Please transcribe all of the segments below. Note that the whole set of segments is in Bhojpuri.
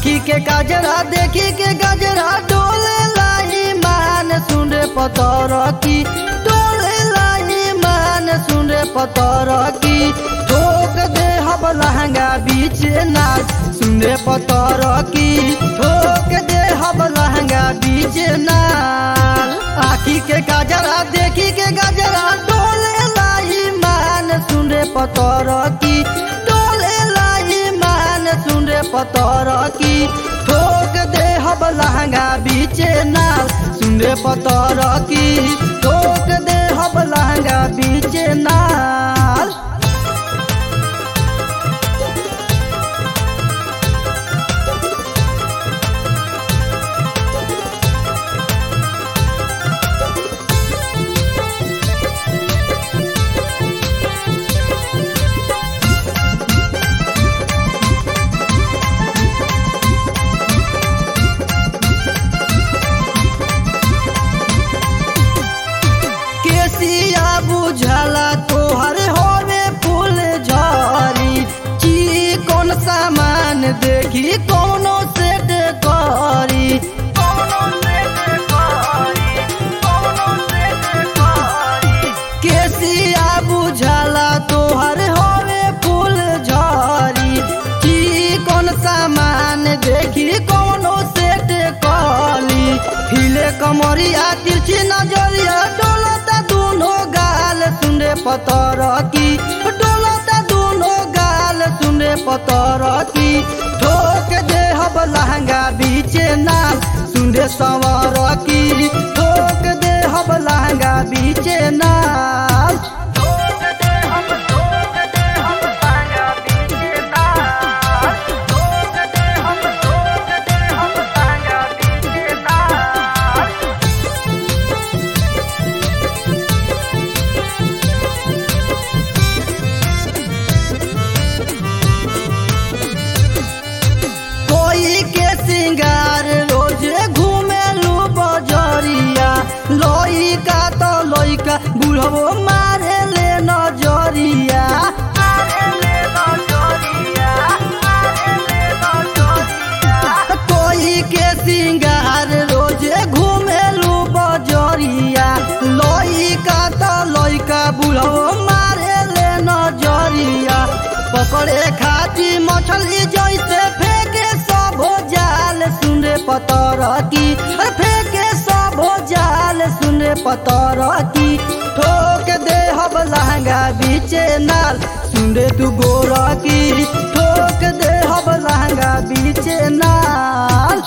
आखी के गजरा देखी के गजरा डोले लाई मान सुन रे पतर की डोले लाई मान सुन रे पतर की ठोक दे हब लहंगा बीच नाल सुन रे पतर की ठोक दे हब लहंगा बीच नाल आखी के गजरा देखी के गजरा डोले लाई मान सुन रे पतर की डोले लाई मान सुन रे पतर की ठोक दे हब लहंगा बीचे नाल सुन रे पतर की ठोक दे हब लहंगा बीचे नाल केसिया बुझला तोहर होवे फूल झरी ची कौन सामान देखी कोनो सेट करी केसिया बुझला तोहर होवे फूल झरी ची कौन सामान देखी कोनो सेट कली हिले कमरिया तिरछी नजरिया डोलता दोनों गाल सुने पतर की डोलता दोनों गाल सुने पतर की ठोक दे हब लहंगा बीचे नाल सुने सवर की ठोक दे हब लहंगा बीचे नाल कोई के सिंगार रोज घूमेलू बजरिया लोई का तो लोई का बुढ़बो मारे ले नजरिया कोई के सिंगार रोज घूमेलू बजरिया लोई का तो लोई का बुढ़बो मारे ले नजरिया पकड़े खाती मछली जैसे फेंके सब जाल सुने पतर की फेंके सब जाल सुने पतर की ठोक दे हब लहंगा बीचे नाल सुने तू गोर की ठोक दे हब लहंगा बीचे नाल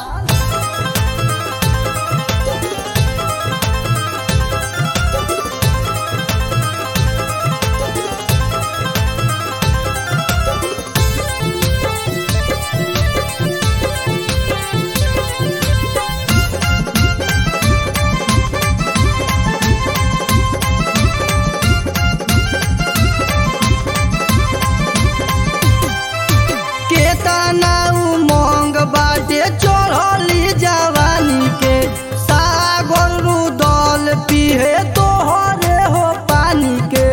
केतना उमंग बाटे चढ़ली जवानी के सागर रुदल पिहे तोहरे हो पानी के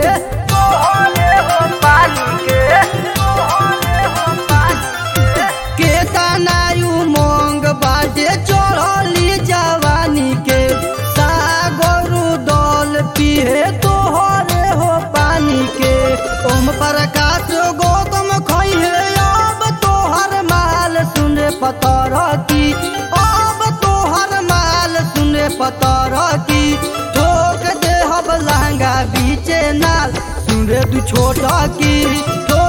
केतना उमंग बाटे चढ़ली जवानी के सागर रुदल पिहे तोहरे हो पानी के ओम प्रकाश गौतम खैहे अब तोहर माल सुने पतर की अब तोहर माल सुने पतर की ठोक दे हब लहंगा बीचे नाल सुने तू छोटा की ठोक